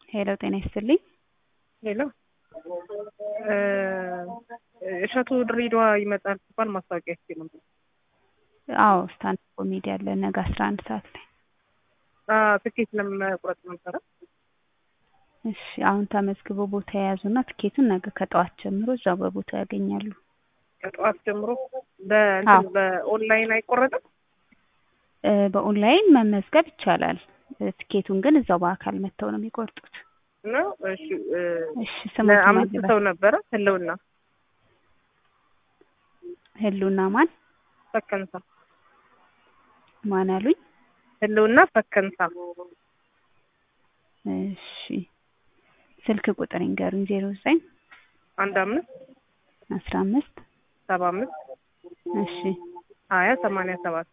ሄሎ ጤና ይስጥልኝ። ሄሎ እሸቱ ድሬዳዋ ይመጣል ሲባል ማስታወቂያ እስኪ ነበር። አዎ ስታንድ ኮሜዲ አለ ነገ አስራ አንድ ሰዓት ላይ። ትኬት ለመቁረጥ ነበረ። እሺ አሁን ተመዝግቦ ቦታ የያዙና ትኬቱን ነገ ከጠዋት ጀምሮ እዛው በቦታው ያገኛሉ። ከጠዋት ጀምሮ በእንትን በኦንላይን አይቆረጥም? እ በኦንላይን መመዝገብ ይቻላል። እ ትኬቱን ግን እዛው በአካል መጥተው ነው የሚቆርጡት። ነው እሺ እ እሺ ስሙ ለአምስት ሰው ነበረ ህልውና ህሉና ማን ፈከንሳ ማን አሉኝ? ህልውና ፈከንሳ እሺ ስልክ ቁጥር ይንገሩኝ። ዜሮ ዘጠኝ አንድ አምስት አስራ አምስት ሰባ አምስት እሺ ሀያ ሰማንያ ሰባት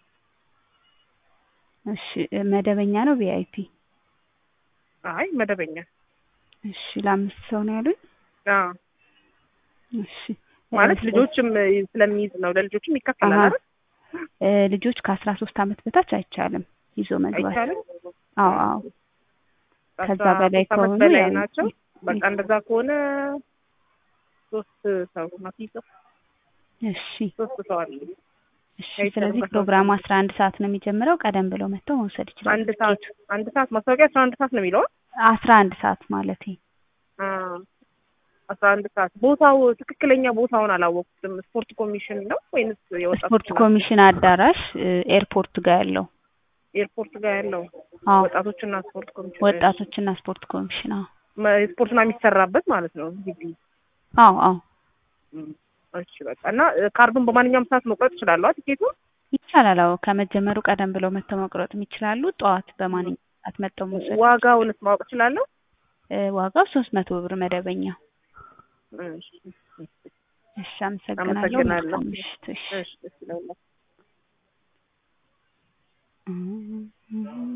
እሺ እ መደበኛ ነው ቪአይፒ? አይ መደበኛ እሺ ለአምስት ሰው ነው ያሉኝ? አዎ እሺ ማለት እ ልጆችም ስለሚይዝ ነው ለልጆችም ይከፈላል አሀ። አይደል እ ልጆች ከአስራ ሶስት አመት በታች አይቻልም ይዞ መግባት። አይቻልም አዎ አዎ ከዛ ከአስራ በላይ ሶስት ዓመት ከሆኑ በላይ ያው ናቸው በቃ እንደዛ ከሆነ ሶስት ሰው ናት ይዘው እሺ ሶስት ሰው አለ እሺ አይቻልም ስለዚህ ከሰው ፕሮግራሙ አስራ አንድ ሰዓት ነው የሚጀምረው። ቀደም ብለው መጥተው መውሰድ ይችላሉ። አንድ ሰዓት አንድ ሰዓት ማስታወቂያ አስራ አንድ ሰዓት ነው የሚለው አስራ አንድ ሰዓት ማለቴ አ አስራ አንድ ሰዓት ቦታው ትክክለኛ ቦታውን አላወቅኩትም ስፖርት ኮሚሽን ነው ወይንስ የወጣቶች ስፖርት ኮሚሽን አዳራሽ እ ኤርፖርት ጋር ያለው ኤርፖርት ጋር ያለው አዎ ወጣቶችና ስፖርት ኮሚሽን ወጣቶችና ስፖርት ኮሚሽን አዎ መ- ስፖርትና የሚሰራበት ማለት ነው ግቢ አዎ አዎ እም፣ እሺ በቃ እና እ ካርዱን በማንኛውም ሰዓት መቁረጥ ይችላሉ ቲኬቱ ይቻላል። አዎ ከመጀመሩ ቀደም ብለው መጥተው መቁረጥም ይችላሉ። ጠዋት በማንኛውም ሰዓት መጥተው መውሰድ ዋጋውንስ ማወቅ እችላለሁ እ ዋጋው ሶስት መቶ ብር መደበኛ። እሺ እሺ አመሰግናለሁ። አመሰግናለሁ። መልካም ምሽት። እሺ እሺ ደስ ይላል